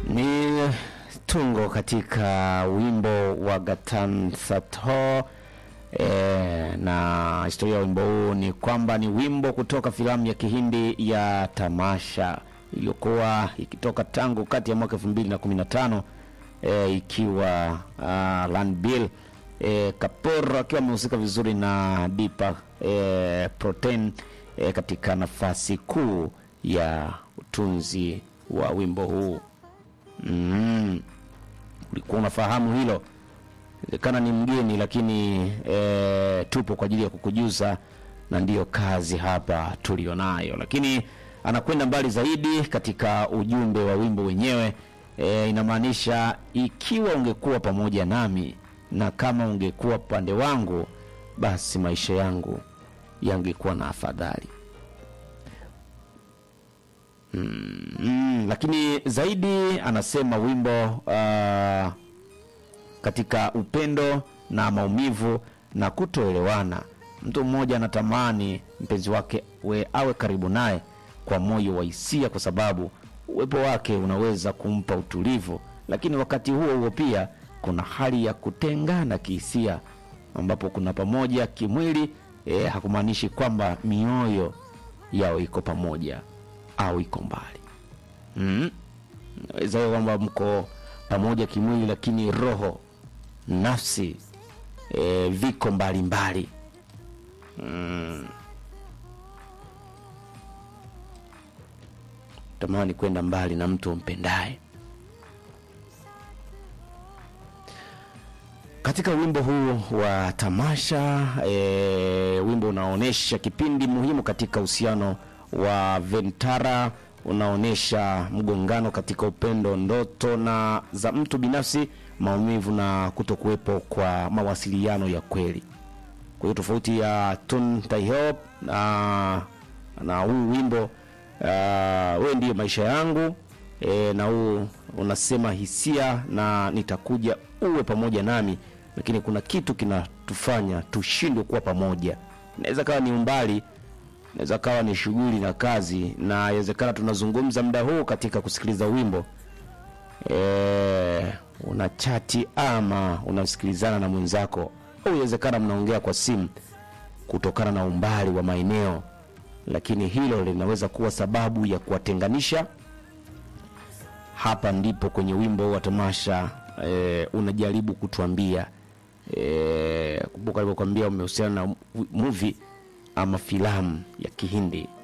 Ni tungo katika wimbo wa Gatan Satho. E, na historia ya wimbo huu ni kwamba ni wimbo kutoka filamu ya Kihindi ya Tamasha iliyokuwa ikitoka tangu kati ya mwaka 2015 e, ikiwa uh, Ranbir e, Kapoor akiwa amehusika vizuri na Deepak e, Protein e, katika nafasi kuu ya utunzi wa wimbo huu. Mm. Ulikuwa unafahamu hilo? Inawezekana ni mgeni, lakini e, tupo kwa ajili ya kukujuza, na ndiyo kazi hapa tulionayo. Lakini anakwenda mbali zaidi katika ujumbe wa wimbo wenyewe. E, inamaanisha ikiwa ungekuwa pamoja nami na kama ungekuwa pande wangu, basi maisha yangu yangekuwa na afadhali. Mm, mm, lakini zaidi anasema wimbo uh, katika upendo na maumivu na kutoelewana, mtu mmoja anatamani mpenzi wake we awe karibu naye kwa moyo wa hisia, kwa sababu uwepo wake unaweza kumpa utulivu, lakini wakati huo huo pia kuna hali ya kutengana kihisia, ambapo kuna pamoja kimwili eh, hakumaanishi kwamba mioyo yao iko pamoja au iko mbali. Mm. Naweza hiyo kwamba mko pamoja kimwili, lakini roho, nafsi e, viko mbalimbali mm. Tamani kwenda mbali na mtu umpendaye. Katika wimbo huu wa Tamasha e, wimbo unaonyesha kipindi muhimu katika uhusiano wa Ventara unaonyesha mgongano katika upendo, ndoto na za mtu binafsi, maumivu na kutokuwepo kwa mawasiliano ya kweli. Kwa hiyo tofauti ya Tun Taihop na na huu wimbo uh, wewe ndiyo maisha yangu e, na huu unasema hisia na nitakuja uwe pamoja nami, lakini kuna kitu kinatufanya tushindwe kuwa pamoja. Inaweza kawa ni umbali inaweza kawa ni shughuli na kazi, na inawezekana tunazungumza muda huu katika kusikiliza wimbo e, una chati ama unasikilizana na mwenzako, au inawezekana mnaongea kwa simu kutokana na umbali wa maeneo, lakini hilo linaweza kuwa sababu ya kuwatenganisha. Hapa ndipo kwenye wimbo wa Tamasha e, unajaribu kutuambia e, kumbuka alivyokuambia umehusiana na movie ama filamu ya Kihindi